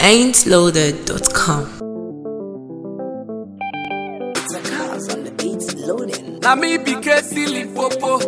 ain'tloaded.com. The cars on the beats loading. Na me be Casey Limpopo.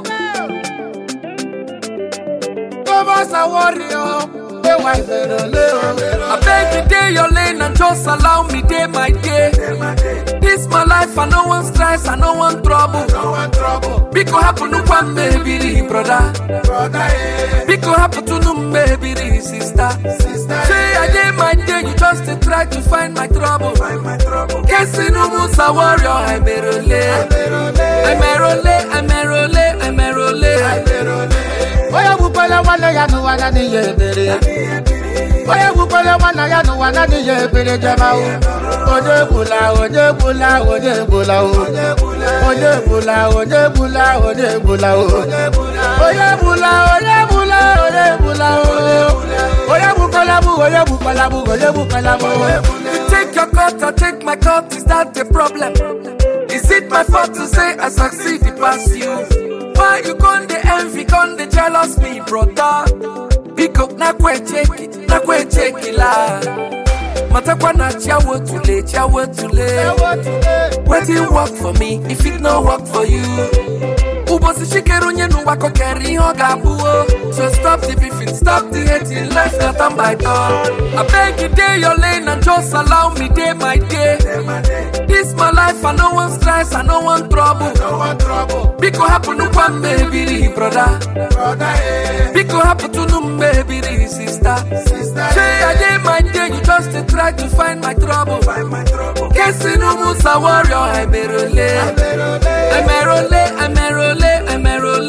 Thomas a warrior. Hey, why they don't live? I beg you day your lane and just allow me day my day. This my life, I no one stress, I no one trouble. No one trouble. Biko happen to one maybe brother. Brother, eh. Biko happen to no maybe sister. Sister, Say I day my day, you just dey try to find my trouble. Find my trouble. Kesi no musa warrior, I'm a role. I'm a role, I'm a role, I'm a role. Oya bukwele wana ya nuwa na ni ye bere. Oya bukwele wana ya nuwa na ni ye bere jama o. Oje bula, oje bula, oje bula o. Oje bula, oje bula, oje bula o. Oye bula, oye bula, oye bula o. Oya bukwele bu, oye bukwele bu, oye bukwele bu. You take your cut, I take my cut, is that the problem? Is it my fault to say I succeed past you? Why you con the envy, con the jealous me, brother? Pick up, na kwe check it, na kwe check it la. Matakwa na chawo tule, chawo tule. Wetin work for me, if it no work for you. Ubosi shikeru nye nuwa kokeri ihe ọ ga-abụ o. So stop the beefing, stop the hating, life not on my door. I beg you day your lane and just allow me day my day. This my life, I no one stress, I no one trouble. No one trouble. Biko happen to one baby brother. Brother, eh. Biko happen to no baby sister. Sister, Say I day my day, you just dey try to find my trouble. Find my trouble. Kesi no musa warrior, I'm a role. I'm a role, I'm a role, I'm a role.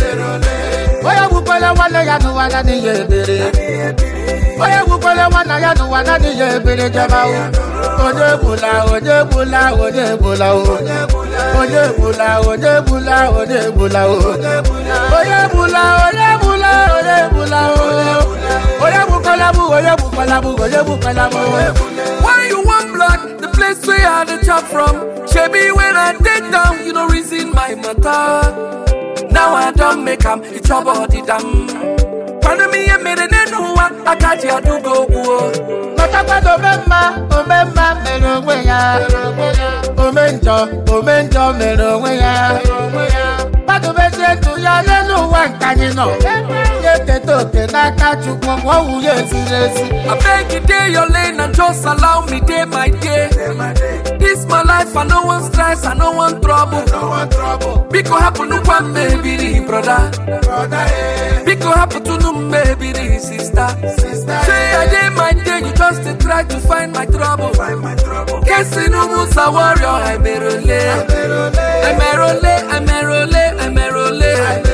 Oya bukwele wana ya nuwa na ni ye bere. Oya bukwele wana ya nuwa na ni ye bere jama o. Oje bula, oje bula, oje bula o. Oje bula, oje bula, oje bula o. Oye bula, oye bula, oye bula o. Oye bukwele bu, oye bukwele bu, oye bukwele bu. Why you want blood? The place where I the chop from. Shebi when I take down, you know reason my matter. Now I don't make am, it's your body damn. Kwando mi ye mere nenuwa, akaji adugo guo. Mọ̀tàgbọ́dọ̀ mẹ́ma, omẹ́ma mẹ́rin onwe ya. Ome njọ, ome njọ mẹ́rin onwe ya. Mmadụ mezie ndụ ya n'elu ụwa nke anyị nọ. Ya eketa oke n'aka Chukwu ma ọ wụ ya eziri ezi. I beg you day your lane and just allow me day my day. This my life, I no one stress, I no one trouble. Biko happen to one baby brother. Biko happen to no baby sister. Say I day my day, you just dey try to find my trouble. Kesi no musa warrior, I'm a role. I'm a role, I'm a role, I'm a role.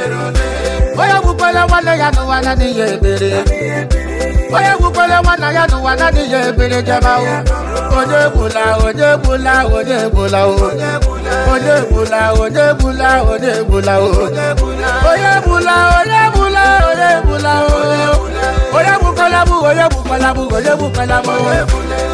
Onye gbukwere nwanne ya n'ụwa na n'ihe ebere. Onye gbukwere nwanne ya n'ụwa na n'ihe ebere jema o. Onye egbula, onye egbula, onye egbula o. Onye egbula, onye egbula, onye egbula o. Onye egbula, onye egbula, onye egbula o. Onye gbukwere bụ, onye gbukwere bụ, onye gbukwere bụ.